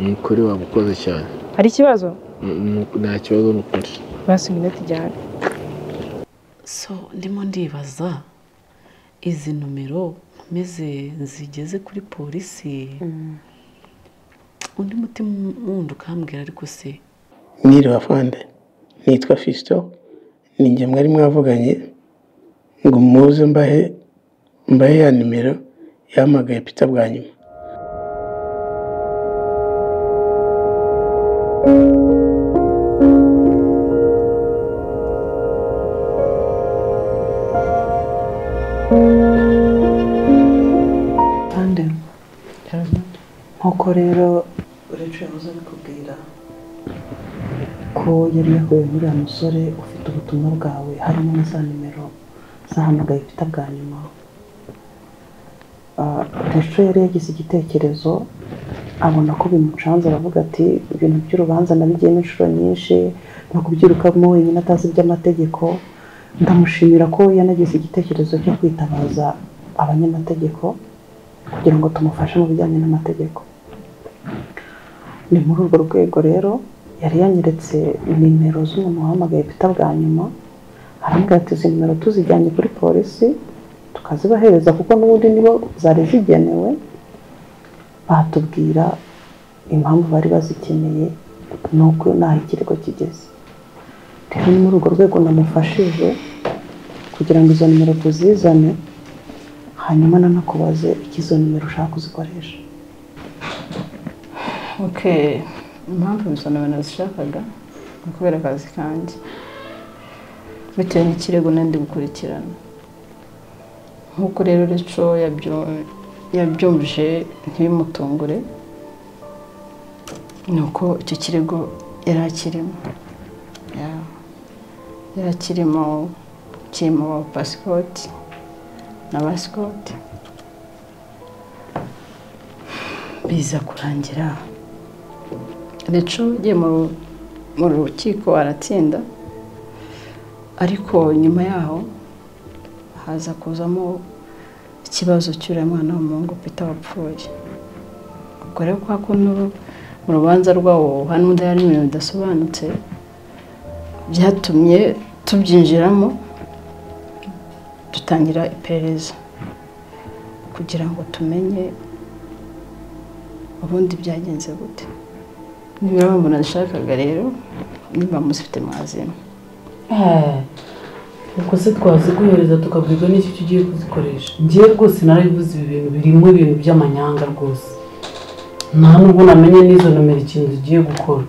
ni ukuri wamukoze cyane hari ikibazo nta kibazo ni ukuri basi iminota ijyana so ndimo ndibaza izi nomero nkomeze nzigeze kuri polisi undi mutima wundi ukambwira ariko se mwiriwe bavande nitwa fisito ni njye mwari mwavuganye ngo muze mbahe mbahe ya nimero yahamagaye pita bwa nyuma kandi nk'uko rero uretse yahoze abikubwira ko yari yahuye n'uriya musore ufite ubutumwa bwawe harimo na za nimero zahamagaye ifite bwa nyuma Ah, Rachel yari yagize igitekerezo abona ko bimucanze aravuga ati ibintu by'urubanza nabigiyemo inshuro nyinshi no kubyirukamo wenyine atazi iby'amategeko ndamushimira ko yanagize igitekerezo cyo kwitabaza abanyamategeko kugira ngo tumufashe mu bijyanye n'amategeko ni muri urwo rwego rero yari yanyeretse nimero z'umuntu wahamagaye bita bwa nyuma arambwira ati izi nimero tuzijyanye kuri polisi tukazibahereza kuko n'ubundi nibo zari zigenewe batubwira impamvu bari bazikeneye nuko n'aho ikirego kigeze rero ni muri urwo rwego namufashije kugira ngo izo nimero tuzizane hanyuma nanakubaze icyo izo nimero ushaka kuzikoresha oke impamvu izo nimero nazishakaga ni ukubera akazi kanjye bitewe n'ikirego n'indi gukurikirana nk'uko rero reco yabyumvije ntibimutungure ni uko icyo kirego yari akirimo Ya- yari akirimo kirimo pasipoti na basikoti biza kurangira reco ugiye mu- mu rukiko aratsinda ariko nyuma yaho haza kuzamo ikibazo cy'uriya mwana w'umuhungu pita wapfuye ubwo rero kwa kuntu mu rubanza rwawo hano hari ibintu bidasobanutse byatumye tubyinjiramo dutangira iperereza kugira ngo tumenye ubundi byagenze gute niba bamubona nashakaga rero niba muzifite mwazima ubwo se twaziguhereza tukabwirwa n'icyo icyo ugiye kuzikoresha ngewe rwose narabivuze ibi bintu birimo ibintu by'amanyanga rwose nta nubwo namenye n'izo nomero ikintu zigiye gukora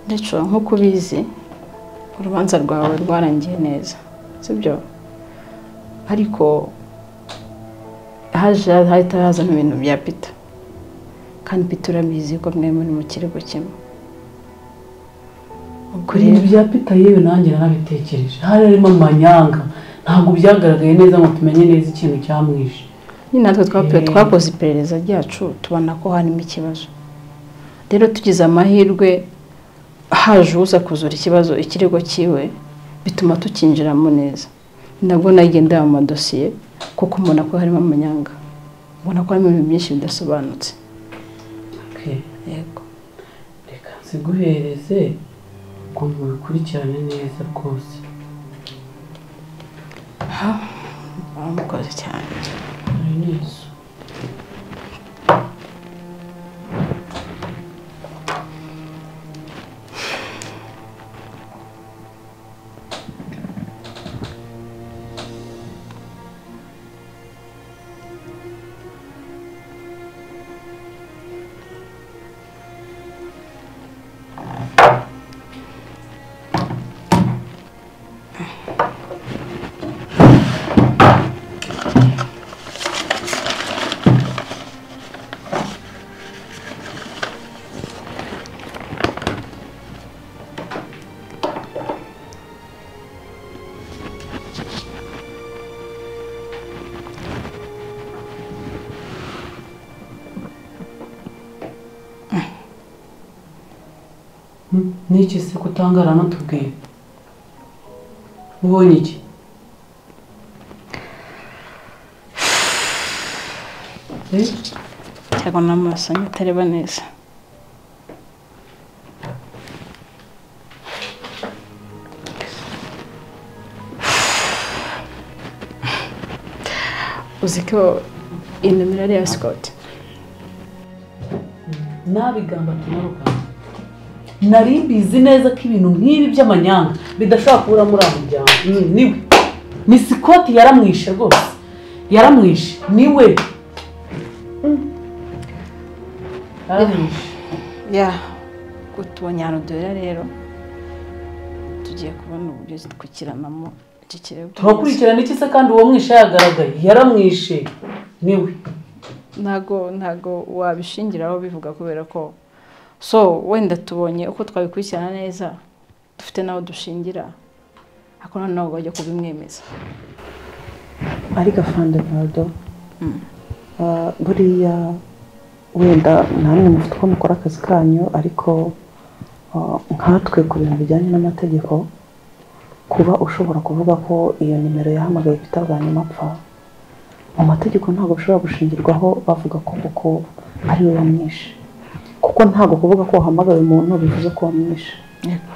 ndetse nk'uko ubizi urubanza rwawe rwarangiye neza sibyo ariko haje hahita hazamo ibintu bya pita kandi pita urabizi ko mwe muri mu kirego kimwe ubwo kuri ibi rero bya pita yewe nanjye narabitekereje hari harimo amanyanga ntabwo byagaragaye neza ngo tumenye neza ikintu cyamwishe nyine natwe twape- Eh. twakoze iperereza ryacu tubona ko harimo ikibazo rero tugize amahirwe haje uza kuzura ikibazo ikirego cyiwe bituma tukinjiramo neza Ni nabwo nagendera mu madosiye kuko mbona ko harimo amanyanga mbona ko harimo ibintu byinshi bidasobanutse Okay. yego reka nziguhereze ngo mubikurikirane neza rwose baramukoze cyane hari n'izo Hmm, n'iki se kutangara ntutubwire ubonye iki Eh, akabona n'amaso anyu atareba neza uzi ko iyi nomero ari iya sikoti nabigamba tunaruka nari mbizi neza ko ibintu nk'ibi by'amanyanga bidashobora kubura muri abo muryango Mm, niwe ni sikoti yaramwishe rwose yaramwishe niwe Mm. yaramwishe ya utubonye ahantu duhera rero tugiye kubona uburyo zitwikiranamo iki kirego turakurikirana iki se kandi uwo mwishe yagaragaye yaramwishe niwe ntago ntago wabishingiraho bivuga kubera ko so wenda tubonye uko twabikurikirana neza dufite n'aho dushingira ariko noneho bajya kubimwemeza ariko afande ntado buriya wenda namwe mufite uko mukora akazi kanyu ariko ah, nkatwe ku bintu bijyanye n'amategeko kuba ushobora kuvuga ko iyo nimero yahamagaye Peter bwa nyuma apfa mu mategeko ntabwo bishobora gushingirwaho bavuga ko kuko ari we wamwishe kuko ntabwo kuvuga ko wahamagaye umuntu bivuze ko wamwishe Yego.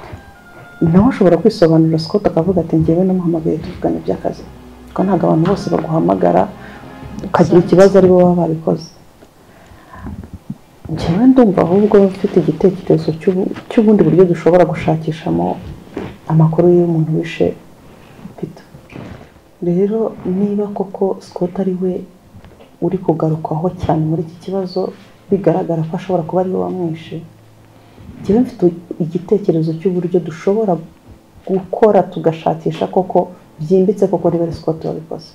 nawe ushobora kwisobanurira Scott akavuga ati njyewe namuhamagaye tuvugana iby'akazi kuko ntabwo abantu bose baguhamagara ukagira ikibazo ari bo baba babikoze njyewe ndumva ahubwo mfite igitekerezo cy'ubu- cy'ubundi buryo dushobora gushakishamo amakuru y'umuntu wishe Peter rero niba koko Scott ari we uri kugarukwaho cyane muri iki kibazo bigaragara ko ashobora kuba ari we wamwishe njyewe mfite igitekerezo cy'uburyo dushobora gukora tugashakisha koko byimbitse koko niba ari Scott wabikoze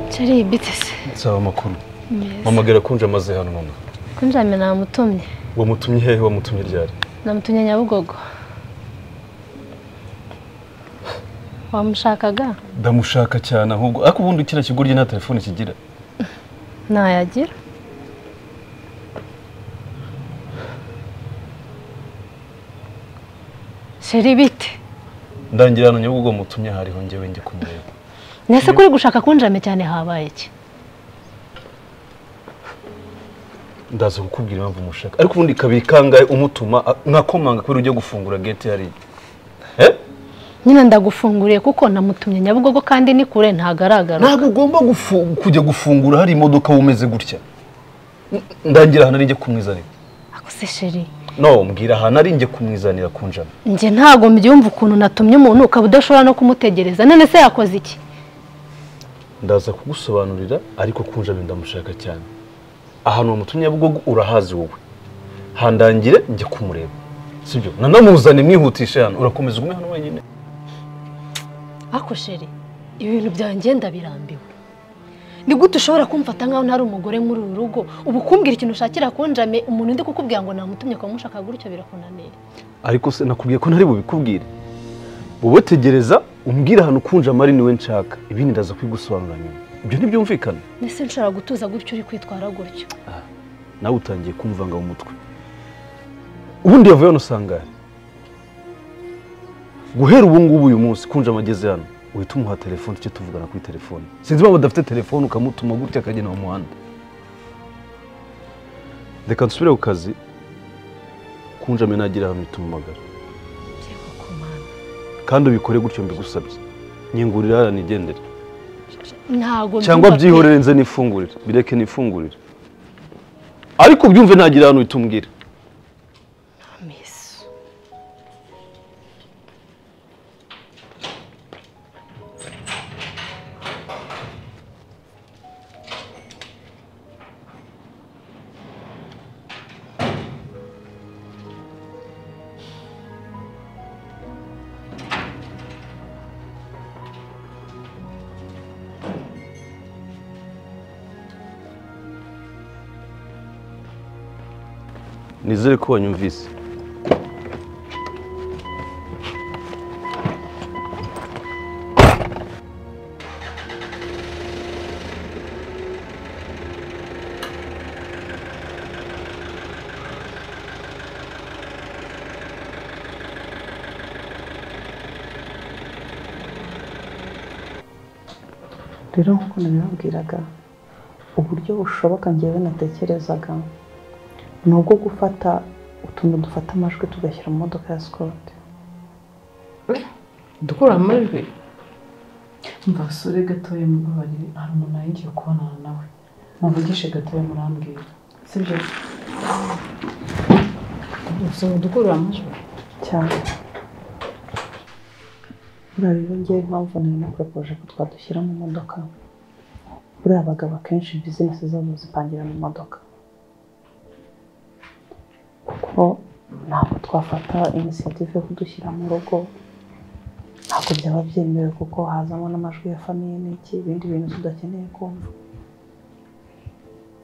Chari bitese. nsaba amakuru mpamagara kunje amaze hano mama Kunjame namutumye. wamutumye hehe wamutumye ryari Namutumye Nyabugogo. Wamushakaga? ndamushaka cyane ahubwo ariko ubundi kiriya kigo rye nta telefone kigira Ntayagira. Chari bite? ndangira hano nyabugogo wamutumye hariho njyewe njye kumureba Nese kuri gushaka kunjame cyane habaye iki? ndaza kukubwira impamvu mushaka ariko ubundi kabiri kangahe umutuma a- nkakomanga kubera ugiye gufungura gate hariya Eh? nyine ndagufunguriye kuko namutumye nyabugogo kandi ni kure ntagaragara ntabwo ugomba gufu- kujya gufungura hari imodoka wumeze gutya N- ndangira ahantu ari njye kumwizanira akose sheri no mbwira ahantu ari njye kumwizanira ku njana njye ntago mbyumva ukuntu natumye umuntu ukaba udashobora no kumutegereza none se yakoze iki ndaza kugusobanurira ariko ku njana ndamushaka cyane ahantu wamutumye Nyabugogo urahazi wowe handangire njye kumureba sibyo nanamuzane mwihutishe hano urakomeza ugume hano wenyine ako sheri ibintu byangenda birambiwe ni gute ushobora kumfata nkaho ntari umugore muri uru rugo ubu kumbwira ikintu ushakira kunjame umuntu ndi kukubwira ngo namutumye kwa mushaka gutyo birakunaniye ariko se nakubwiye ko ntari bubikubwire wowe tegereza umbwire ahantu kunja amari niwe nshaka ibindi ndaza kubigusobanura nyuma ibyo ntibyumvikana mbese nshobora gutuza gutyo uri kwitwara gutyo nawe utangiye kumvanga mu mutwe ubundi yavuye hano sangare guhera ubu ngubu uyu munsi kunja amageze hano uhita umuha telefone tujye tuvugana kuri telefone sinzi impamvu adafite telefone ukamutuma gutya akagenda mu muhanda reka nsubire ku kazi kunjame nagira ahantu itumamagara Yego, ku Mana. kandi ubikore gutyo mbigusabye nyingurira hariya nigendere ntago cyangwa mbyumva pe. byihorere nze nifungurire bireke nifungurire ariko byumve nagira ahantu uhita umbwira Miss. nizere ko wanyumvise rero nk'uko nabibabwiraga uburyo bushoboka ngewe natekerezaga ni ubwo gufata utuntu dufata amajwi tugashyira mu modoka ya sikoti dukura amajwi Umva basore gatoya mubabarire hari umuntu yingiye kubonana nawe muvugishe gatoya murambwira sibyo gusa dukura amajwi cyane buriya rero ngewe impamvu nari naporopoje ko twadushyira mu modoka buriya abagabo akenshi bizinesi zabo zipangira mu modoka kuko ntabwo twafata inisiyative yo kudushyira mu rugo ntabwo byaba byemewe kuko hazamo n'amajwi ya famiye n'iki ibindi bintu tudakeneye kumva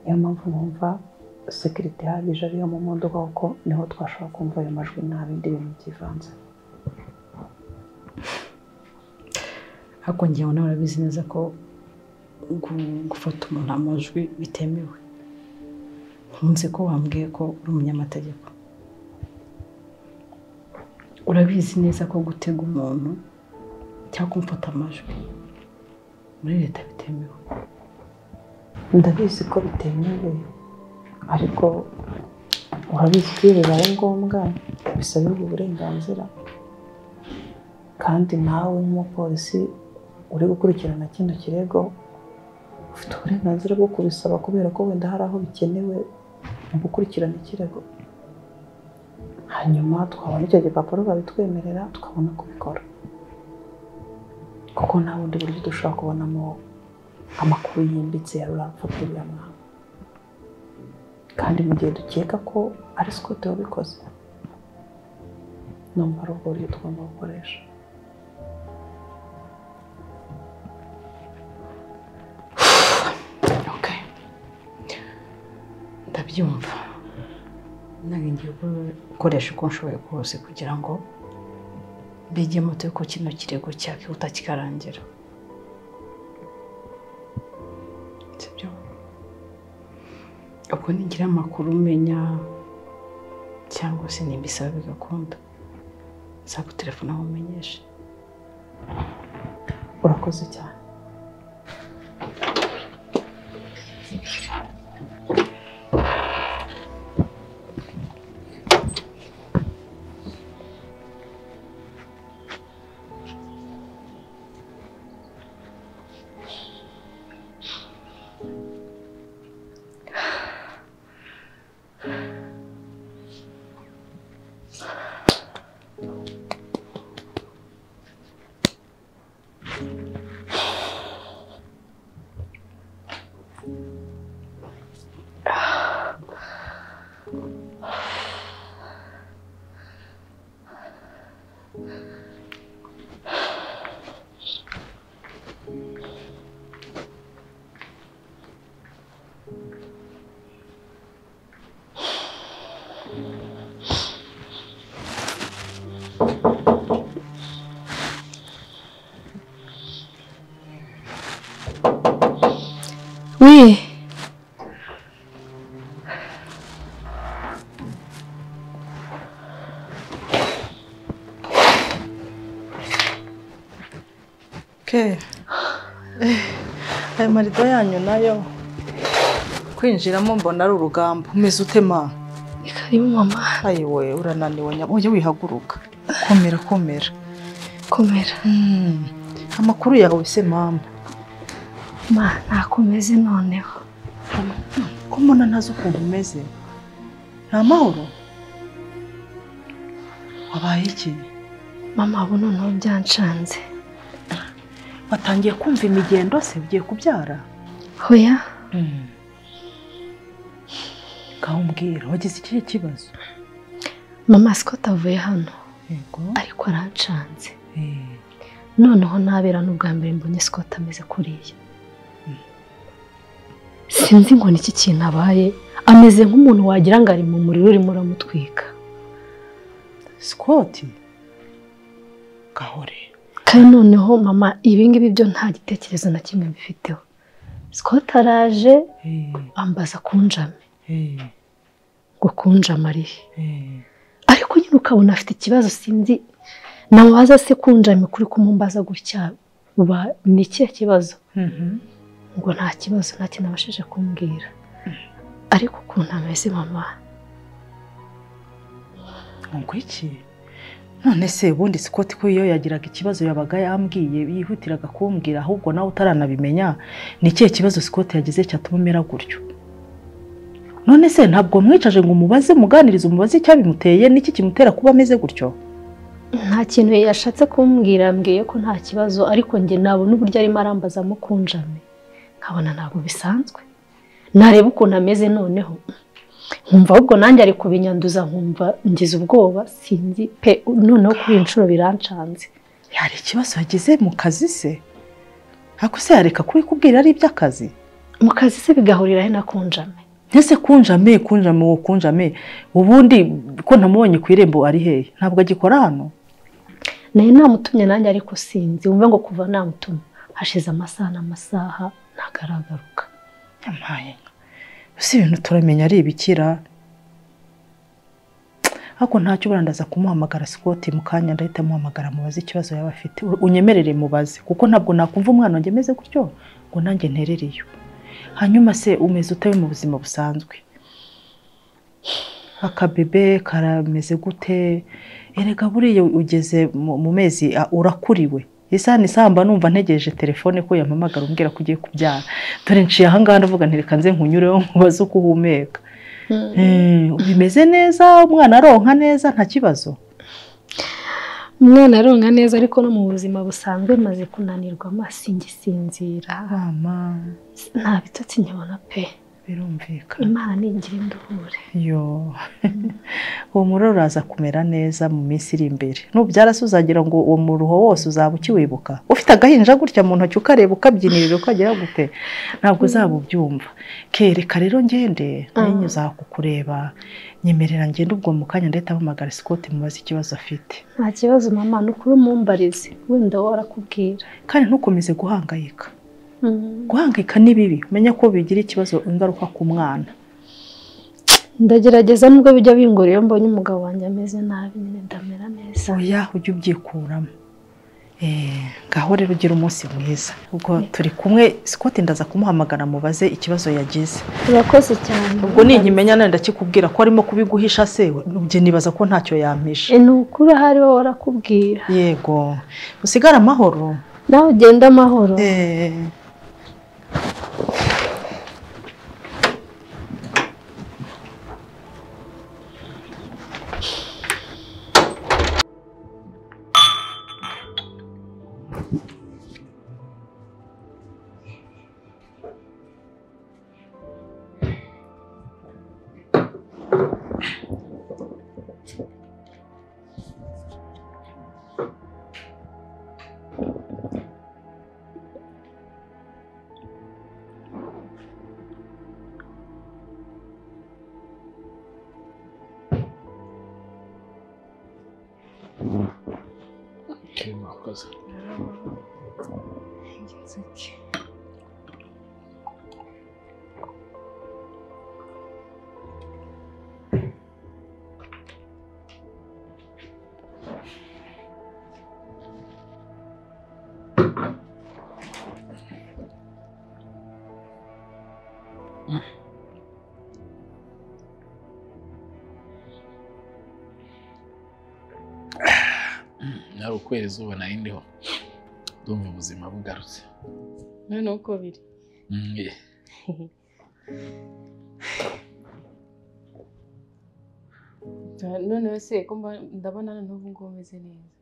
niyo mpamvu numva sekirite ihagije ariyo mu modoka kuko niho twashobora kumva ayo majwi nta bindi bintu byivanze ariko ngewe nawe urabizi neza ko gu- gufata umuntu amajwi bitemewe nkunze ko wambwiye ko uri umunyamategeko urabizi neza ko gutega umuntu cyangwa kumufata amajwi muri leta bitemewe ndabizi ko bitemewe ariko urabizi ko iyo bibaye ngombwa bisabirwa uburenganzira kandi nawe nk'umupolisi uri gukurikirana kino kirego ufite uburenganzira bwo kubisaba kubera ko wenda hari aho bikenewe mu gukurikirana ikirego hanyuma twabona icyo gipapuro babitwemerera tukabona kubikora kuko nta bundi buryo dushobora kubonamo amakuru yimbitse ya rura mfatiriranaha kandi mu gihe dukeka ko ari sikote wabikoze numva ari ubwo buryo tugomba gukoresha Okay. ndabyumva nange ngiye gu- gukoresha uko nshoboye kose kugira ngo mbige moto ko kino kirego cyakihuta kikarangira sibyo ubwo nigira amakuru umenya cyangwa se nimbisaba bigakunda nzagutelefona nkumenyeshe urakoze cyane aya marido yanyu nayo kwinjiramo mbona ari urugamba umeze utema Ni karibu mama ayi we urananiwe nyabo ujye wihaguruka komera komera komera Hmm, amakuru yawe se mama ma nakomeze noneho ko mbona ntazi ukuntu umeze nta mahoro wabaye iki mama ubu noneho byancanze watangiye kumva imigendo se ugiye kubyara hoya ngaho umbwira wagize ikihe kibazo mama siko atavuye hano yego ariko arancanze Eh, noneho nabera n'ubwa mbere mbonye siko atameze kuriya sinzi ngo ni iki kintu abaye ameze nk'umuntu wagira ngo ari mu muriro urimo uramutwika Scott gahore kandi noneho mama ibingibi byo nta gitekerezo na kimwe mbifiteho Scott araje Eh, ambaza kunjame eh, ngo kunjama arihe eh. ariko nyine ukabona afite ikibazo sinzi namubaza se kunjame kuri kumumbaza gutya uba ni ikihe kibazo Mhm. ngo nta kibazo nta kintu abashije kumbwira ariko ukuntu ameze mama ngo iki none se ubundi sikoti ko iyo yagiraga ikibazo yabaga yambwiye yihutiraga kumbwira ahubwo nawe utaranabimenya ni ikihe kibazo sikoti yagize cyatuma umera gutyo none se ntabwo wamwicaje ngo umubaze umuganirize umubaze icyabimuteye n'iki kimutera kuba ameze gutyo nta kintu yashatse kumbwira mbwiye ko nta kibazo ariko njye nabona uburyo arimo arambazamo kunjame nkabona ntabwo bisanzwe nareba ukuntu ameze noneho nkumva ahubwo nanjye ari kubinyanduza nkumva ngize ubwoba sinzi pe noneho kuri iyi nshuro birancanze hari ikibazo yagize mu kazi se ariko se yareka kubikubwira ari iby'akazi mu kazi se bigahurira he na kunjame Ese kunjame kunjame uwo kunjame ubundi ko ntamubonye ku irembo ari hehe ntabwo agikora hano nayo namutumye nanjye ariko sinzi wumve ngo kuva namutuma hashize amasaha n'amasaha ntabwo aragaruka Yampaye inka. Ese ibintu turamenya ari ibikira. Ariko ntacyo uburandaza kumuhamagara Scott mu kanya ndahita muhamagara mubaze ikibazo yaba afite. U- Unyemerere mubaze kuko ntabwo nakumva umwana wanjye ameze gutyo ngo nanjye nterere iyo. Hanyuma se umeze utawe mu buzima busanzwe. Akabebe karameze gute? Erega buriya ugeze mu mu mezi a- urakuriwe. Isaha n'isaha mba numva ntegereje telefone ko yampamagara umbwira ko ugiye kubyara dore nciye ahangaha ndavuga ntereka nze nkunyureho nkubaze uko uhumeka Eh, bimeze neza umwana aronka neza nta kibazo umwana aronka neza ariko no mu buzima busanzwe maze kunanirwa amasingisinzira mama nta bitotsi nyabona pe birumvikana imana ningira induhure yo uwo muro uraza kumera neza mu minsi iri imbere nubyara se uzagira ngo uwo muruho wose uzaba ukiwibuka ufite agahinja gutya mu ntoki ukareba ukabyinirira ukagira gute ntabwo uzaba ubyumva kereka rero ngende nanjye uzaba kukureba nyemerera ngende ubwo mu kanya ndahita mpamagara sikoti mubaze ikibazo afite nta kibazo mama ni ukuri umumbarize wenda wowe arakubwira kandi ntukomeze guhangayika guhangayika ni bibi umenya ko bigira ikibazo ingaruka ku mwana ndagerageza nubwo bijya bingora iyo mbonye umugabo wanjye ameze nabi nyine ndamera neza oya ujye ubyikuramo Eh, ngaho rero ugira umunsi mwiza ubwo turi kumwe Scott ndaza kumuhamagara mubaze ikibazo yagize urakoze cyane ubwo ninkimenya nawe ndakikubwira ko arimo kubiguhisha se njye nibaza ko ntacyo yampishe E, ni ukuri ahari wowe arakubwira yego usigare amahoro nawe ugenda amahoro Eh, mwakoze nawe ukwera izuba nari ndiho ndumva ubuzima bugarutse none uko biri Mm, eh. none se ko mba- ndabona na n'ubu ngubu umeze neza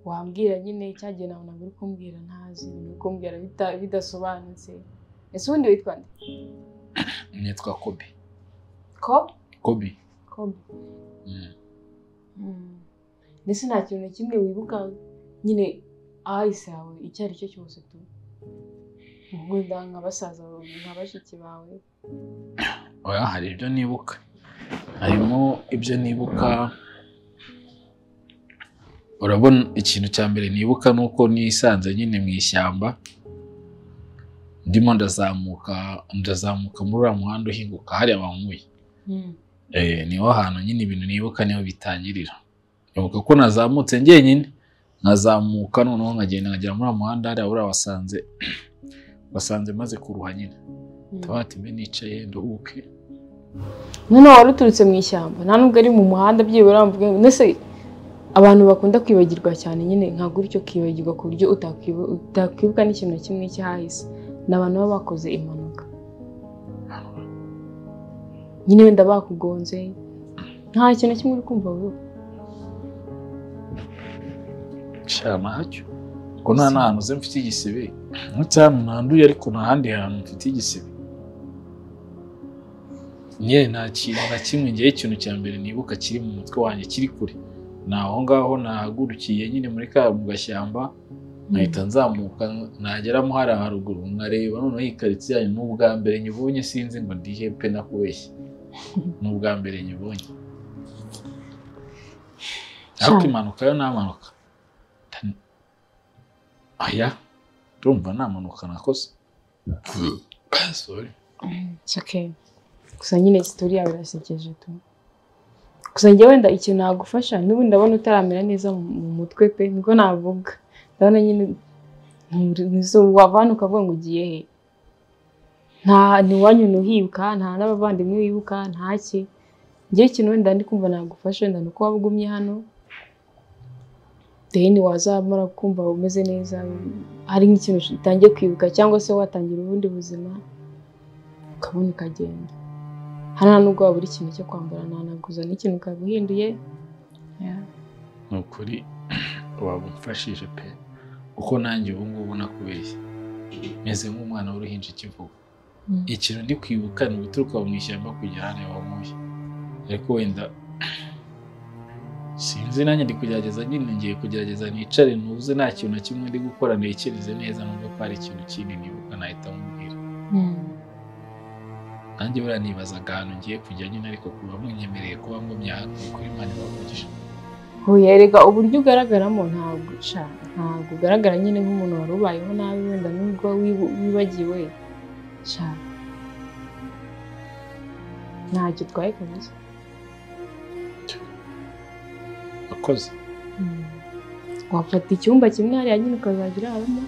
wambwira nyine cyagihe nawe ntabwo uri kumbwira ntazi uri kumbwira bita- bidasobanutse ese ubundi witwa nde nitwa kobi ko kobi kobe Mm. Mm. ndetse nta kintu na kimwe wibuka nyine ahahise hawe icyo ari cyo cyose tu wenda nka basaza bawe nka bashiki bawe oya hari ibyo nibuka harimo ibyo nibuka urabona ikintu cya mbere nibuka ni uko nisanze nyine mu ishyamba ndimo ndazamuka ndazamuka muri uriya muhanda uhinguka hariya banyweye Eh, niho hantu nyine ibintu nibuka niho bitangirira nibuka ko nazamutse njyenyine nkazamuka noneho nkagenda nkagera muri uriya muhanda hariya uriya wasanze wasanze maze kuruha nyine tuba mbe nicaye nduhuke none wari uturutse mu ishyamba nta nubwo ari mu muhanda byibura mvuge ngo mbese abantu bakunda kwibagirwa cyane nyine nka gutyo ukibagirwa ku buryo utakwibu- utakwibuka n'ikintu na kimwe cyahise ni abantu baba bakoze impanuka nyine wenda bakugonze nta kintu na kimwe uri kumva wibuka nshira ntacyo ngo nta n'ahantu uze mfite igisebe ndetse hano nanduye ariko nta handi hantu mfite igisebe nyine nta kintu na kimwe ngewe ikintu cya mbere nibuka kiri mu mutwe wanjye kiri kure ni aho ngaho nahagurukiye nyine muri ka mu gashyamba nkahita nzamuka nageramo hariya haruguru nkareba noneho iyi karitsiye yanyu ni ubwa mbere nyibonye sinzi ngo ndihe pe nakubeshye ni ubwa mbere nyibonye ariko impanuka yo ntamanuka aya urumva nta mpanuka nakoze Sorry. It's okay. Gusa nyine sitori yawe irasekeje tu. Gusa njye wenda ikintu nagufasha n'ubu ndabona utaramera neza mu mu mutwe pe niko navuga. Ndabona nyine ntizo wavana ukavuga ngo ugiye he. Nta ntiwanyu ntuhibuka nta n'abavandimwe wibuka nta ki. Njye ikintu wenda ndi kumva nagufasha wenda ni uko waba ugumye hano. Deni wazamara kumva umeze neza hari nk'ikintu utangiye kwibuka cyangwa se watangira ubundi buzima ukabona ukagenda hano nubwo waba uri ikintu cyo kwambara ntanaguza n'ikintu ukaba uhinduye ni ukuri wabumfashije pe kuko nanjye ubu ngubu nakubeshye meze nk'umwana w'uruhinja ikivugo Mm. ikintu ndi kwibuka ni uguturuka mu ishyamba kugera hariya wamuye ariko wenda sinzi nanjye ndi kugerageza nyine ngiye kugerageza nicare ntuze nta kintu na kimwe ndi gukora ntekereze neza nubwo ko hari ikintu kindi nibuka nahita mubwira nanjye buriya nibazaga ahantu ngiye kujya nyine ariko kuba munyemereye kuba ngumye aha ni ukuri Imana iravugisha yerega uburyo ugaragaramo ntabwo sha ntabwo ugaragara nyine nk'umuntu wari ubayeho nabi wenda nubwo wibu- wibagiwe sha ntacyo utwaye kabisa akoze wafata icyumba kimwe hariya nyine ukazajya uraramo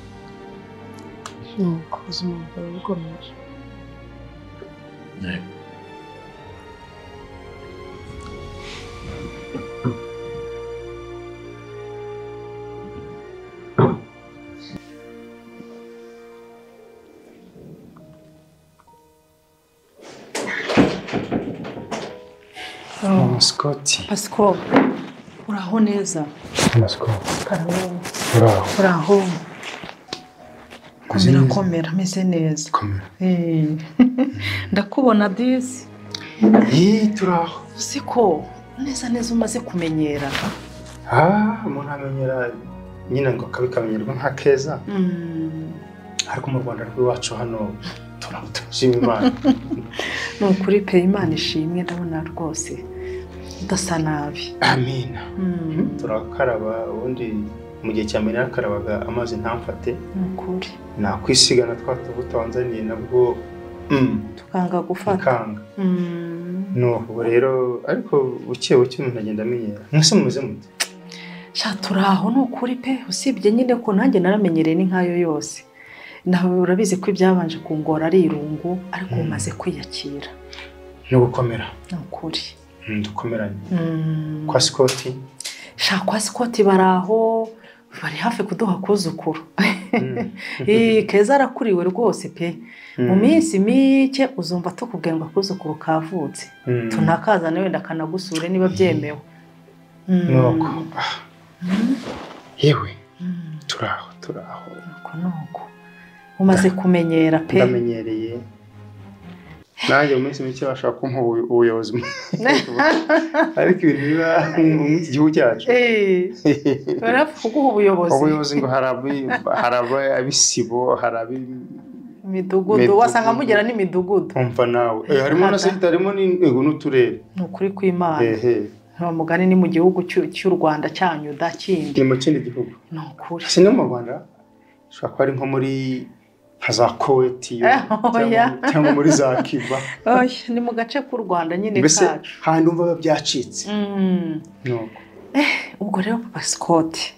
nuko ubuzima bwawe bukomeje Sikoti. pasiko uraho neza Sikoti. karabu Uraho. uraho Uzi komera neza? komera ameze neza Komera. Eh, ndakubona disi Iyi turaho. uzi ko neza neza umaze kumenyera Ah, umuntu amenyera nyine ngo kabikamenyerwa nka keza. Mm, Ariko mu Rwanda rw'iwacu hano turashima Imana. ni ukuri pe imana ishimwe ndabona rwose udasa nabi Amina. Mm, Turakaraba ubundi mu gihe cya mbere nakarabaga amazi ntamfate. ni ukuri Nakwisigana twa tubuto wanzaniye nabwo mm, tukanga gufata ikanga. Mm. Nubu rero ariko buke buke umuntu agenda amenyera. Mwese mumeze mute? sha turaho ni ukuri pe usibye nyine ko nanjye naramenyereye ni nkayo yose nawe urabizi ko ibyabanje kungora ari irungu ariko umaze kwiyakira no gukomera ni ukuri Mm, dukomeranye Mm. kwa sikoti shaka kwa sikoti bari aho bari hafi kuduha kuzukuru Ih, keza arakuriwe rwose pe mu minsi mike uzumva tukubwira ngo akuzukuru kavutse Mm. tunakazane wenda akanagusure niba byemewe Mm. nuko ah, Mm. yewe Mm. turaho turaho nuko nuko umaze kumenyera pe ndamenyereye nanjye mu minsi mike bashaka kumpa ubu- ubuyobozi ariko ibintu biba mu iki gihugu cyacu Eh, barapfa kuguha ubuyobozi ubuyobozi ngo hari abi- hari aba- ab'isibo hari ab'imidugudu imidugudu wasanga mugera n'imidugudu umva nawe Eh, harimo na senta harimo ni- yego n'uturere ni ukuri kw'imana ehe nta mugani ni mu gihugu cy'u- cy'u rwanda cyanyu da kindi ni mu kindi gihugu ni ukuri si no mu rwanda ushobora kuba ari nko muri nka za koweti Eh, oya. cyangwa cyangwa muri za kiba Oya, ni mu gace k'u rwanda nyine mbese kacu handi umva biba byacitse Mm. nuko ubwo rero papa sikoti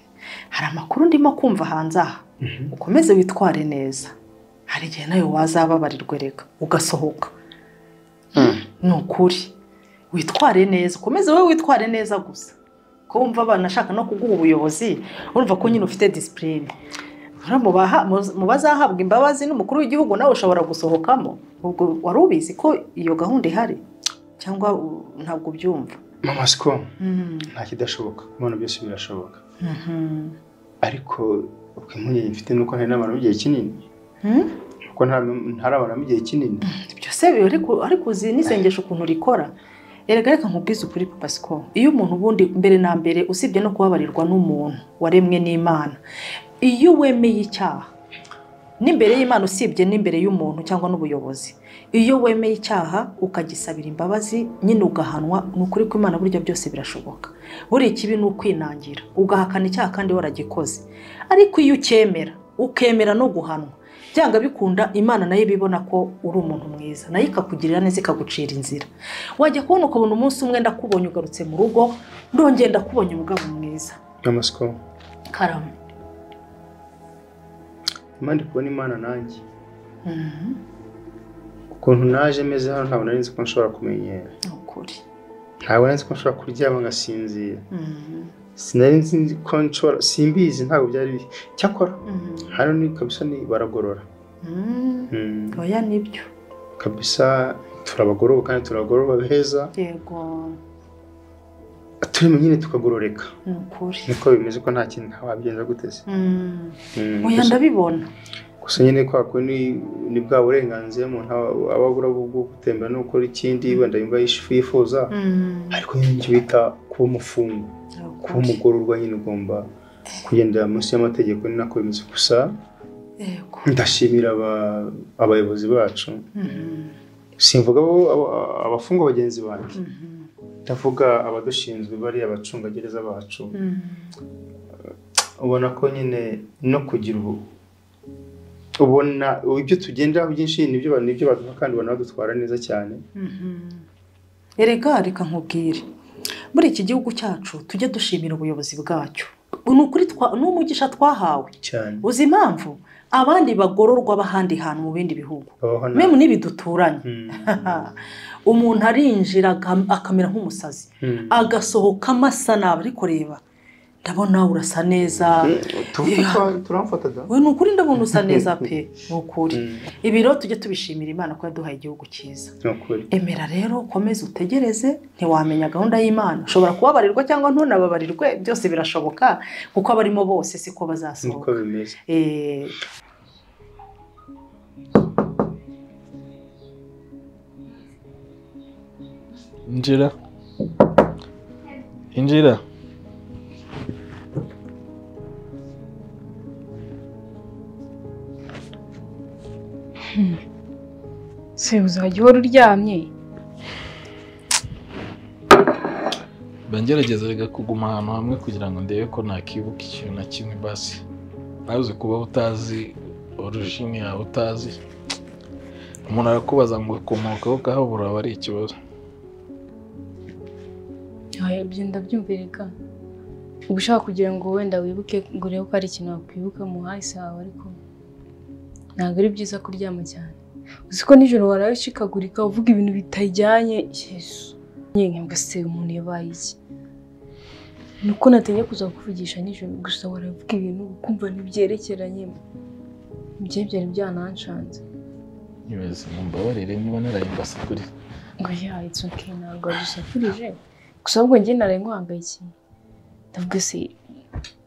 hari amakuru ndimo kumva hanze aha Mhm. ukomeze witware neza hari igihe nawe wazababarirwe reka ugasohoka ni ukuri witware neza ukomeze wowe witware neza gusa ko wumva banashaka no kuguha ubuyobozi urumva ko nyine ufite disipurine Rero mu baha- mu- mu bazahabwa imbabazi n'umukuru w'igihugu nawe ushobora gusohokamo ubwo wari ubizi ko iyo gahunda ihari cyangwa uh, ntabwo ubyumva mama siko Mm. nta kidashoboka kubona byose birashoboka Mhm. ariko ubwo impungenge mfite nuko hari n'abantu b'igihe kinini Mm? kuko ntari abantu b'igihe kinini byose biba ariko- ariko uzi n'isengesho ukuntu rikora erega reka nkubwize ukuri papa siko iyo umuntu ubundi mbere na mbere usibye no kubabarirwa n'umuntu waremwe n'imana iyo wemeye icyaha n'imbere y'imana usibye n'imbere y'umuntu cyangwa n'ubuyobozi iyo wemeye icyaha ukagisabira imbabazi nyine ugahanwa ni ukuri ko imana burya byose birashoboka buriya ikibi ni ukwinangira ugahakana icyaha kandi waragikoze ariko iyo ukemera ukemera no guhanwa byanga bikunda imana nayo iba ibona ko uri umuntu mwiza nayo ikakugirira neza ikagucira inzira wajya kubona ukabona umunsi umwe ndakubonye ugarutse mu rugo ndongeye ndakubonye umugabo mwiza mama siko karama impande kubona imana nanjye Mhm. ukuntu naje meze hano ntabwo nari nzi ko nshobora kumenyera ni ukuri ntabwo nari nzi ko nshobora kuryama ngasinzira Mhm. sinari nzi ko nshobora simbizi ntabwo byari biri cyakora Mhm. hano ni kabisa ni baragorora Mhm. Mm, oya nibyo kabisa turabagoroba kandi turabagoroba beza yego turimo nyine tukagororeka ni ukuri niko bimeze ko nta kintu wabigenza guteze Mhm. Mm, oya gusa- ndabibona gusa nyine kwa kundi ni bwa burenganzira umuntu aba- aba abura bwo gutembera no gukora ikindi wenda yumva yish- yifuza Mhm. ariko nyine icyo bita kuba umufungo Ni kuba ukuri. umugororwa nyine ugomba kugendera munsi y'amategeko ni nako bimeze gusa yego ndashimira aba- abayobozi bacu Mhm. simvuga abo- abo- abafungwa bagenzi banjye Mhm. ndavuga abadushinzwe bariya abacungagereza bacu Mhm. ubona ko nyine no kugira ubu ubona ibyo tugenderaho byinshi nibyo ba- nibyo baduha kandi ubona badutwara neza cyane erega reka nkubwire muri iki gihugu cyacu tujye dushimira ubuyobozi bwacyo ni ukuri twa- ni umugisha twahawe cyane uzi impamvu abandi bagororwa bahandi hantu mu bindi bihugu babaho na memu n'ibi duturanye Mm, umuntu arinjira aga- akamera nk'umusazi mm. agasohokamo asa nabi ariko reba ndabona urasa neza Mm, tuvuge twa- turamufataga we ni ukuri ndabona usa neza pe ni ukuri Mm, ibi rero tujye tubishimira imana ko yaduhaye igihugu cyiza ni ukuri emera rero ukomeze utegereze ntiwamenya gahunda y'imana ushobora kubabarirwa cyangwa ntunababarirwe byose birashoboka kuko abarimo bose siko niko bazasohoka bimeze Eh, Injira. Injira. Se uzajya uhora uryamye mba ngerageza reka kuguma ahantu hamwe kugira ngo ndebe ko nakibuka ikintu na kimwe basi nawe uzi kuba utazi orujini yawe utazi umuntu arakubaza ngo akomokaho kahabura aba ari ikibazo ibyo ndabyumvirika uba ushaka kugira ngo wenda wibuke ngo urebe ko hari ikintu wakwibuka mu hahise hawe ariko ntabwo ari byiza kuryama cyane uzi ko nijoro waraye ushikagurika uvuga ibintu bitajyanye yesu nyine nkabwa se umuntu yabaye iki ni uko natinye kuza kuvugisha nijoro gusa waravuga ibintu ukumva ntibyerekeranye ibyo byari byananshanze nyibaza mumbabarire niba narayimbase kuri ngo yaha it's okay ntabwo wagusafurije gusa ahubwo njye naraye nkuhangayikiye ndavuga se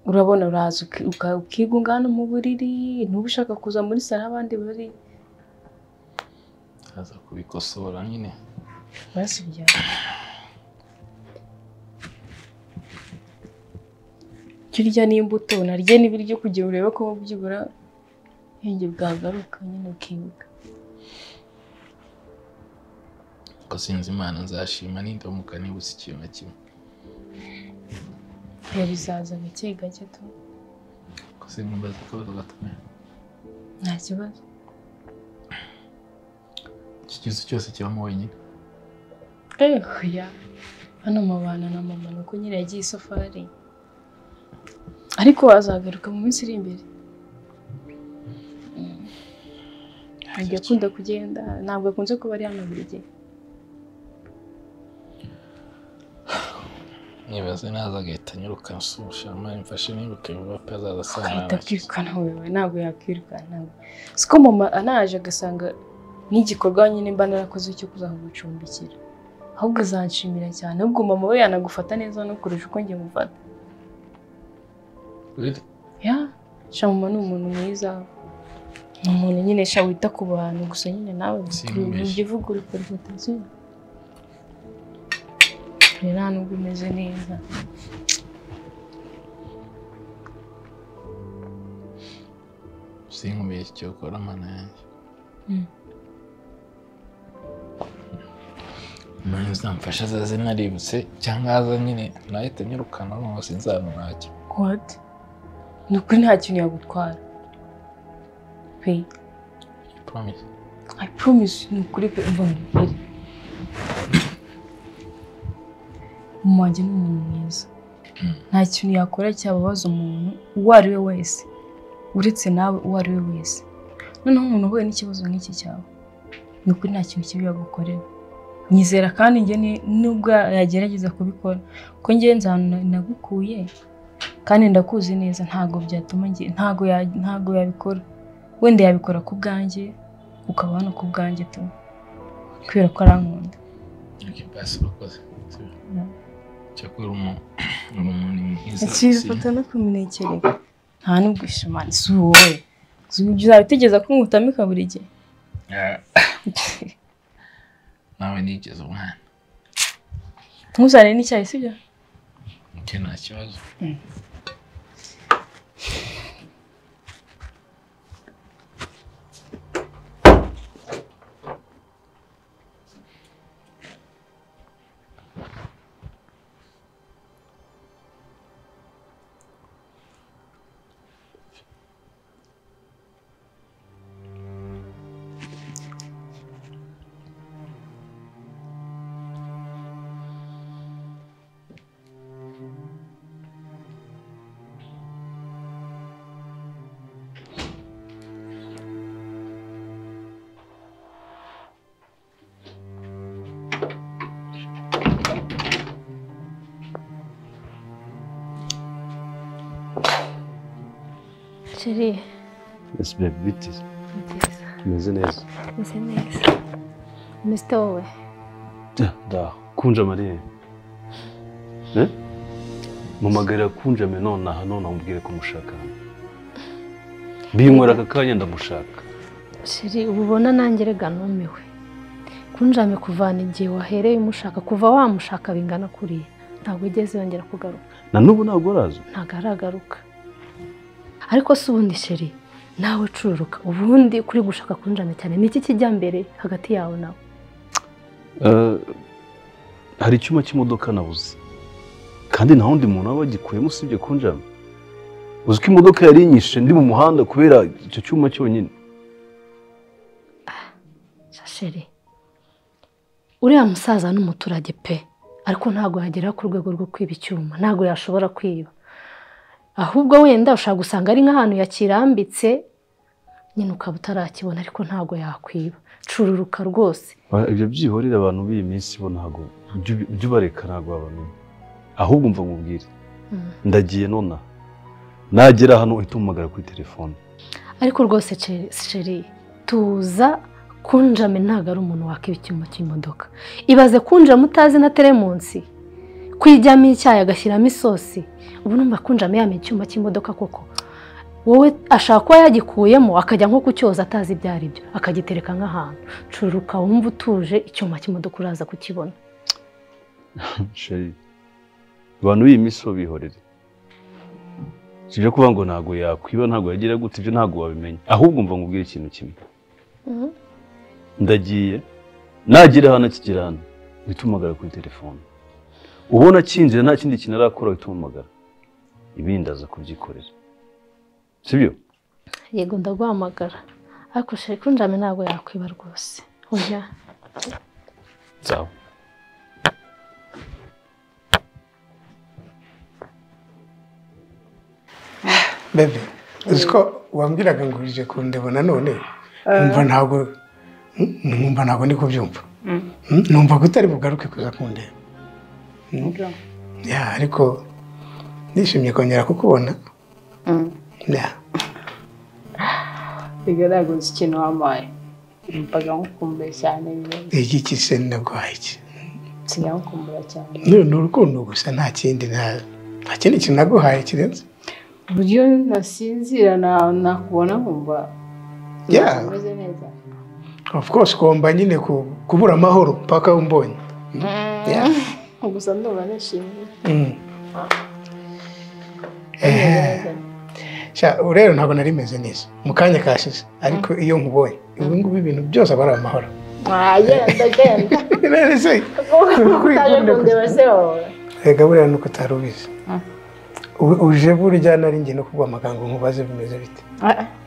urabona uraza uki- uka- ukigunga hano mu buriri ntuba ushaka kuza muri salo abandi bari aza kubikosora nyine basibya jya urya n'imbuto narye n'ibiryo kugira urebe ko byibura ubwenge bwagaruka nyine ukibuka ko sinzi imana nzashima n'indamuka nibuze ikintu na kimwe biba bizaza gake gake tu ko sinkumbaza akabazo gakomeye nta kibazo iki kibazo cyose kibamo wenyine Ehoya, hano mubana na mama ni uko nyine yagiye isafari ariko azagaruka mu minsi iri imbere Mm. agiye akunda kugenda ntabwo akunze kuba ari hano buri gihe nyibaze naza agahita anyuruka ansuhusha mpamvu mfashe niruke vuba pe azaza ahita asanga akirukana wewe ntabwo yakirukana siko mama anaje agasanga n'igikorwa nyine mba narakoze cyo kuza kugucumbikira ahubwo azanshimira cyane ahubwo mama we yanagufata neza no kurusha uko njye mufata Really? ya sha mama ni umuntu mwiza ni umuntu nyine sha wita ku bantu gusa nyine nawe Simbeshya. ujya uvuga uri kuri fantasiyo nta nubwo umeze neza sinkumbuye icyo ukora mana yanjye Mm. imana izamfasha azaze naributse cyangwa aza nyine nahita nyirukana noneho sinzana ntacyo What? Ni ukuri nta kintu yagutwara. Pe, promise I promise ni ukuri pe umva mbere. Mama wanjye ni umuntu mwiza. Nta kintu yakora cyababaza umuntu uwo ari we wese. Uretse nawe uwo ari we wese. Noneho umuntu uhuye n'ikibazo nk'iki cyawe. Ni ukuri nta kintu kibi yagukorera. Nyizera kandi njye ni- nubwo yagerageza kubikora. Ko njye nzi ahantu na- nagukuye kandi ndakuzi neza ntabwo byatuma njye ntabwo ya- ntabwo yabikora wenda yabikora ku bwanjye ukaba hano ku bwanjye tu kubera ko arankunda Okay, basi urakoze cyakora umuntu uri umuntu mwiza ikifata no kumunekeraga nta nubwo ishimana si wowe si ibyo uzabitegeza ko ngutamika buri gihe Ah, nawe nigeze umwana ntuzane n'icyayi sibyo nke nta kibazo Chérie, Yes baby bite meze neza meze neza meste wowe Da, da kunja mariye eh mumagara kunja me none aha none umubwire ko umushaka binywera aka kanya ndamushaka sheri uba ubona nanjye rega numiwe kunjame kuvana igihe wahereye umushaka kuva wamushaka bingana kuriya ntabwo ugeze yongera kugaruka na n'ubu ntabwo araza ntabwo aragaruka ariko se ubundi sheri nawe cururuka ubundi kuri gushaka kunjame cyane ni iki kijya mbere hagati yawe nawe Eh, hari icyuma cy'imodoka nabuze kandi nta wundi muntu waba wagikuyemo usibye kunjama uzi ko imodoka yari inyishe ndi mu muhanda kubera icyo cyuma cyonyine sheri uriya musaza ni umuturage pe ariko ntabwo yagera ku rwego rwo kwiba icyuma ntabwo yashobora kwiba ahubwo wenda ushobora gusanga ari nk'ahantu yakirambitse nyine ukaba utarakibona ariko ntabwo yakwiba cururuka rwose Ba- ibyo byihorera abantu b'iyi minsi bo ntabwo ujya ubi- ujya ubareka ntabwo babamenya ahubwo umva mubwire Mm. ndagiye nonaha nagera hano uhita umpamagara kuri telefone ariko rwose ce- sheri tuza kunjame ntabwo ari umuntu wakwiba icyuma cy'imodoka ibaze kunjama utazi na teremunsi kwijyamo icyayi agashyiramo isosi ubu numva kunjama yamenya icyuma cy'imodoka koko wowe ashaka kuba yagikuyemo akajya nko kucyoza atazi ibyo ari byo akagitereka nk'ahantu cururuka wumva utuje icyuma cy'imodoka uraza kukibona Sheri, abantu b'iyi minsi bo bihorere si ibyo kuvuga ngo ntabwo yakwiba ntabwo yagira gute ibyo ntabwo wabimenya ahubwo mva nkubwire ikintu kimwe ndagiye nagera hano akigera hano uhita umpamagara kuri telefone ubona akinjira nta kindi kintu arakora uhita umuhamagara ibindi aza kubyikorera sibyo yego ndaguhamagara ariko sheri kunjame ntabwo yakwiba rwose oya sawa bebe uzi ko wambwiraga ngo uje kundeba nanone numva ntabwo mm, numva ntabwo ndi kubyumva Mm, numva ko utari bugaruke kuza kundeba Mm. Ya, ariko nishimye kongera kukubona Ya. bigaragaza ikintu wabaye numvaga nkukumbuye cyane bibazo iki kise nagwaye iki sinagukumbura cyane Ni- ni urukundo gusa nta kindi nta nta kindi kintu naguhaye kirenze uburyo nasinzira na- nakubona nkumva Yeah. umeze neza of course ugomba nyine ku- kubura amahoro paka umbonye Yeah. gusa ndumva nishimye Mm. Eh, sha, ubu rero ntabwo nari meze neza mu kanya kashize ariko iyo nkubonye ubu ngubu ibintu byose aba ari amahoro wagenda genda Rero se, utaje kundeba se wowe erega buriya nuko utari ubizi U- uje burya nari ngiye no kuguha amagambo nkubaze bimeze bite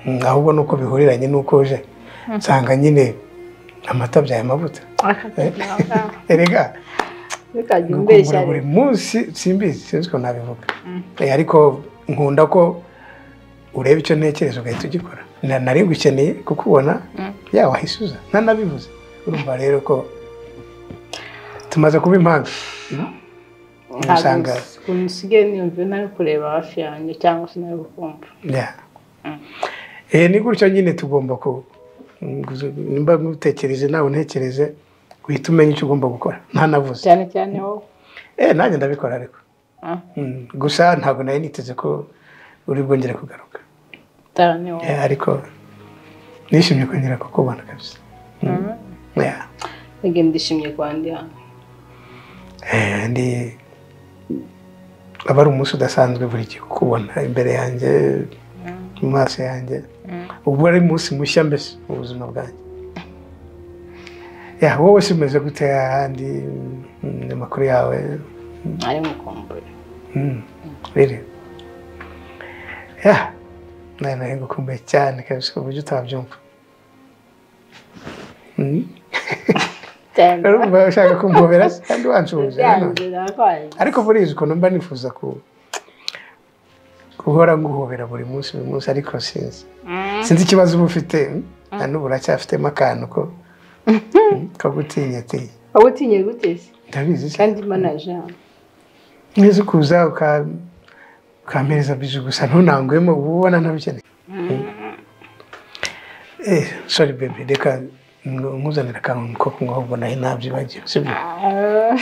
Mm, ahubwo nuko bihuriranye nuko uje nsanga nyine amata byaye amavuta erega ntukajya Kukumbura umbeshya buri rero munsi simbizi sinzi ko nabivuga Eh, ariko nkunda ko ureba icyo ntekereza ugahita ugikora Na- nari gukeneye kukubona yawe ahisuza ntanabivuze urumva rero ko tumaze kuba impanga usanga ukuntu usigaye niyumva ntari kureba hafi yanjye cyangwa se ntari gukumva Yeah. Eh, ni gutyo nyine tugomba ku mm, guzu- nimba ngutekereze nawe untekereze uhita umenya icyo ugomba gukora ntanavuze cyane cyane wowe Eh, nanjye ndabikora ariko Ah, Mm, gusa ntabwo nari niteze ko uri bwongere kugaruka cyane wowe Yeah, ariko nishimye kongera kukubona kabisa Mhm. Yeah. Nige ndishimye kwa ndi hano Eh, ndi aba ari umunsi udasanzwe buri gihe kukubona imbere yanjye mu maso yanjye ubwo ari umunsi mushya mbese mu buzima bwanjye Yeah, wowe se umeze gute ahandi mm, amakuru yawe ari mukumbuye Mm, riri Yeah, nayo nari ngukumbuye cyane kabisa ku buryo utabyumva Mm. cyane urumva ushaka kumpobera se kandi wanshuhuje nanone. byanze nakwaye ariko burizi ukuntu mba nifuza ku guhora nguhobera buri munsi buri munsi ariko sinzi sinzi ikibazo uba ufite mm? na n'ubu uracyafitemo akantu ko mm, ko gutinyatinya wowe utinye guteze ndabizi se kandi manaje hano neza ukuza uka- ukampereza bije gusa ntunangwemo uba ubona ntabikeneye eh sorry baby reka nku- nkuzanire akantu ko kunywa ahubwo nayo nabyibagiwe sibyo Ah,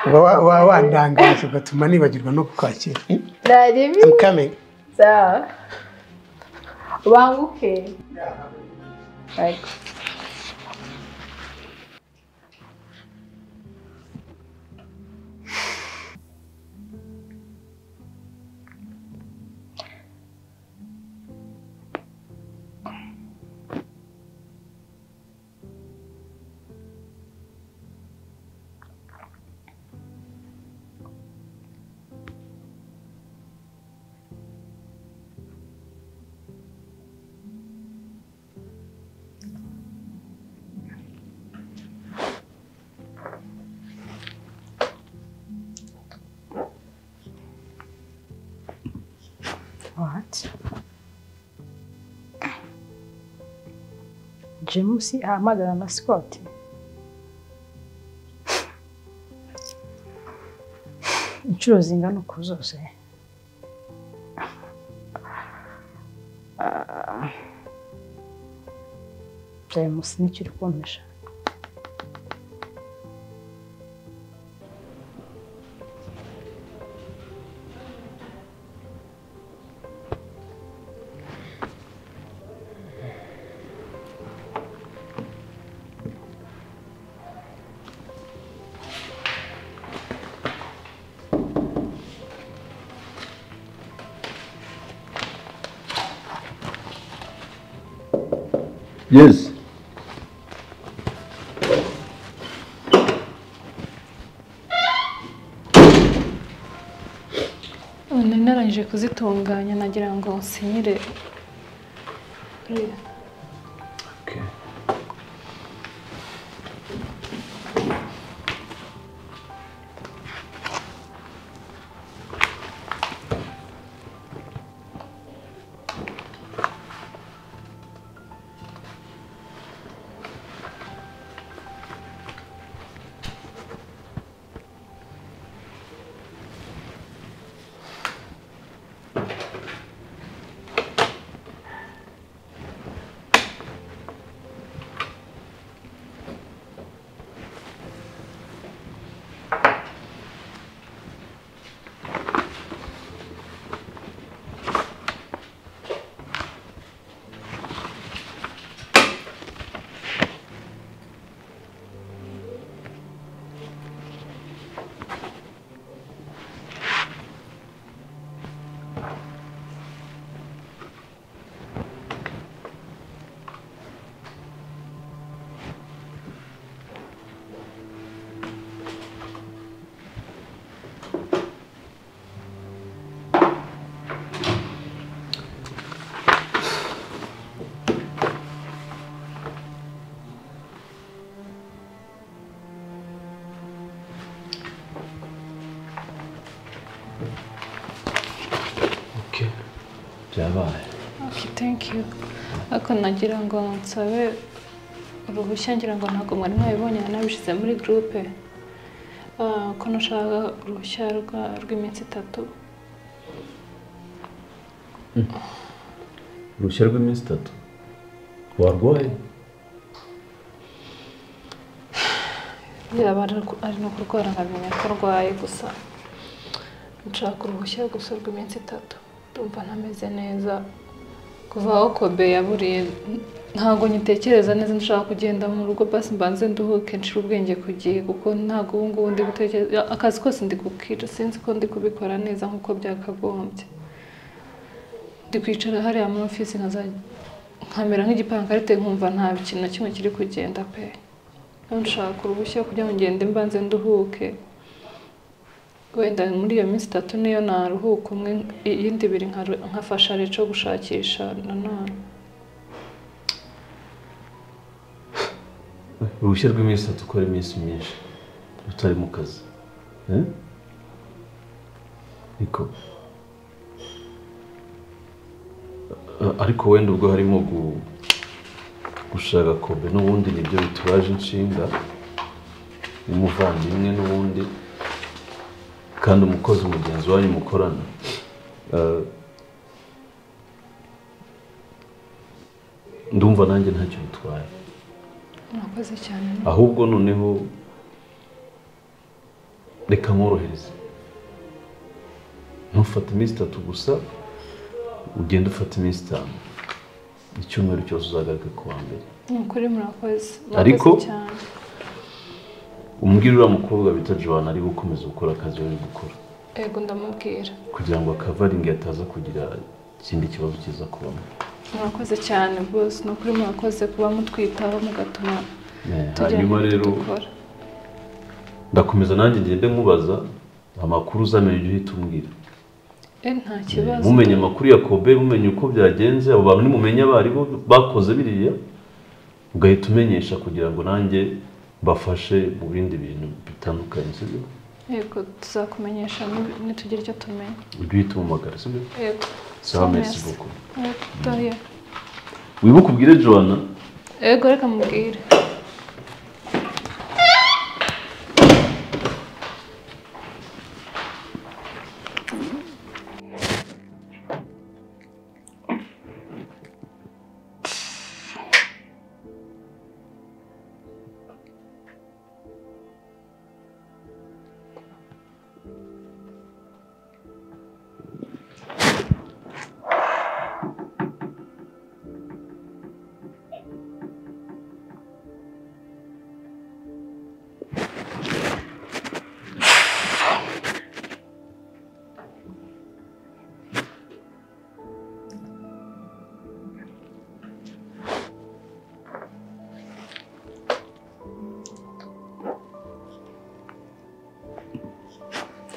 Uba wa- waba wandangaje ugatuma nibagirwa no kukwakira Mm? naribi I'm coming sawa banguke Yego. What? james ahamagara na sikoti inshuro zingana uku zose Ah, james nicyo uri kumpisha Yes. nari narangije kuzitunganya nagira ngo nsinyire Reba. byabaye Okay, thank you. Ariko nagira ngo nsabe uruhushya ngira ngo ntabwo mwari mwabibonye nabishyize muri gurupe Ah, ko nashaka uruhushya rwa- rw'iminsi itatu uruhushya rw'iminsi itatu warwaye yaba ari- ari no kurwara nkamenya ko arwaye gusa nshaka uruhushya gusa rw'iminsi itatu ndumva ntameze neza kuva aho kobe yaburiye ntabwo ngitekereza neza nshaka kugenda mu rugo basi mbanze nduhuke nshira ubwenge ku gihe kuko ntabwo ubu ngubu ndi gutekereza akazi kose ndi gukira sinzi ko ndi kubikora neza nk'uko byakagombye ndi kwicara hariya muri ofisi nkaza- nkamera nk'igipankarite nkumva nta kintu na kimwe kiri kugenda pe nshaka uruhushya kugira ngo ngende mbanze nduhuke wenda muri iyo minsi itatu niyo naruhuka umwe iyindi ibiri nkaru- nkafasha rero gushakisha nanone uruhushya rw'iminsi itatu ukora iminsi myinshi utari mu kazi Eh? ariko A- ariko wenda ubwo harimo gu- gushaka kobe n'ubundi nibyo bitubaje inshinga umuvandimwe n'ubundi kandi umukozi mugenzi wanyu mukorana Eh, ndumva nanjye ntacyo bitwaye mwakoze cyane ahubwo noneho reka mworohereze ntufate iminsi itatu gusa ugende ufate iminsi itanu icyumweru cyose uzagaruke ku wa mbere ni ukuri murakoze Ariko- murakoze cyane umbwire uriya mukobwa bita joana ari gukomeza gukora akazi we ari gukora yego ndamubwira kugira ngo akavaringi ataza kugira ikindi kibazo kiza kubamo murakoze cyane rwose ni ukuri murakoze kuba mutwitaho mugatuma Eh, tugira hanyuma ibintu rero- dukora ndakomeza nanjye ngende mubaza amakuru uzamenya ujye uhita umbwira e nta kibazo mumenye amakuru ya kobe mumenye uko byagenze abo bantu nimumenye abo ari bo bakoze biriya ugahita umenyesha kugira ngo nanjye mbafashe mu bindi bintu bitandukanye sibyo yego tuzakumenyesha ni- nitugira icyo tumenya ujye uhita umumagara sibyo yego sawa merci beaucoup yego dore wibuke ubwire joana yego reka mubwire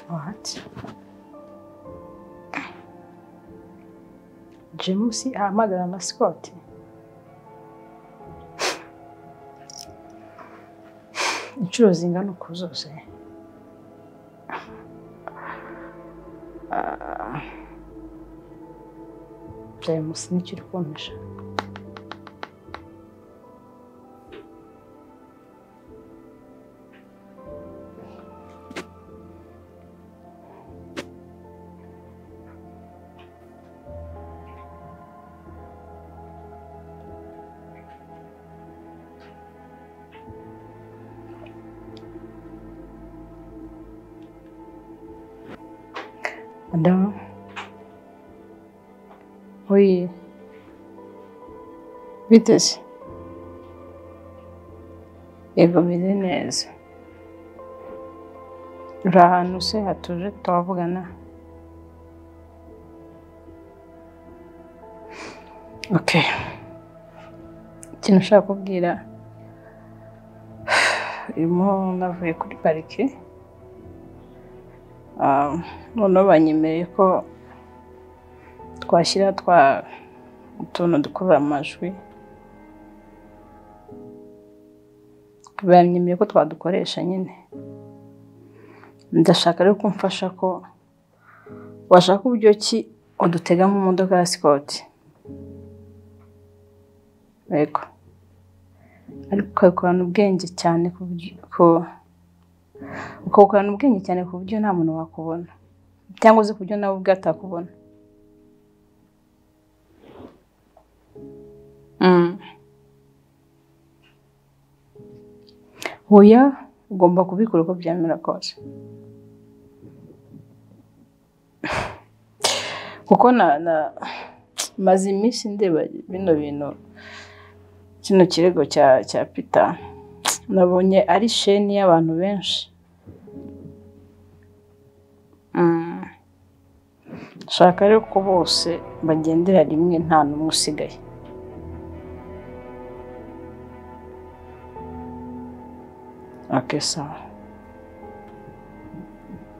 What? James ahamagara na Scott. Inshuro zingana uku zose. Ah. James nicyo uri kumpisha. Anda. Oi. Bite se? Yego bimeze neza. Uri ahantu se hatuje twavugana? Okay. Ikintu ushaka kubwira irimo navuye kuri parike Ah, noneho banyemereye ko twashyira twa utuntu dukurura amajwi banyemereye ko twadukoresha nyine ndashaka rero ko umfasha ko washaka uburyo ki udutega mu modoka ya sikoti yego ariko ukabikorana ubwenge cyane ku buryo ko- ukabukorana ubwenge cyane ku buryo nta muntu wakubona cyangwa uzi ku buryo nawe ubwe atakubona Mm. oya ugomba kubikora uko byamera kose kuko na na maze iminsi ndeba bino bintu kino kirego cya cya pita nabonye ari sheni y'abantu benshi Mm. nshaka rero ko bose bagendera rimwe nta n'umwe usigaye okay sawa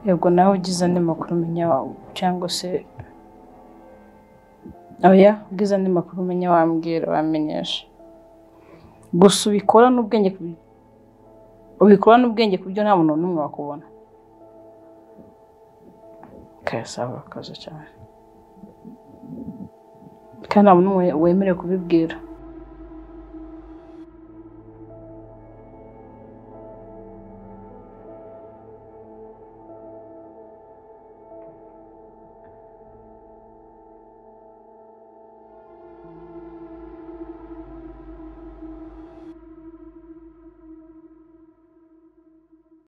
yego nawe ugize andi makuru umenya wawe cyangwa se oya ugize andi makuru umenya wambwira wamenyesha gusa ubikora n'ubwenge ku- ubikora n'ubwenge ku byo nta muntu n'umwe wakubona okay sawa akaze cyane kandi nta muntu n'umwe wemerewe kubibwira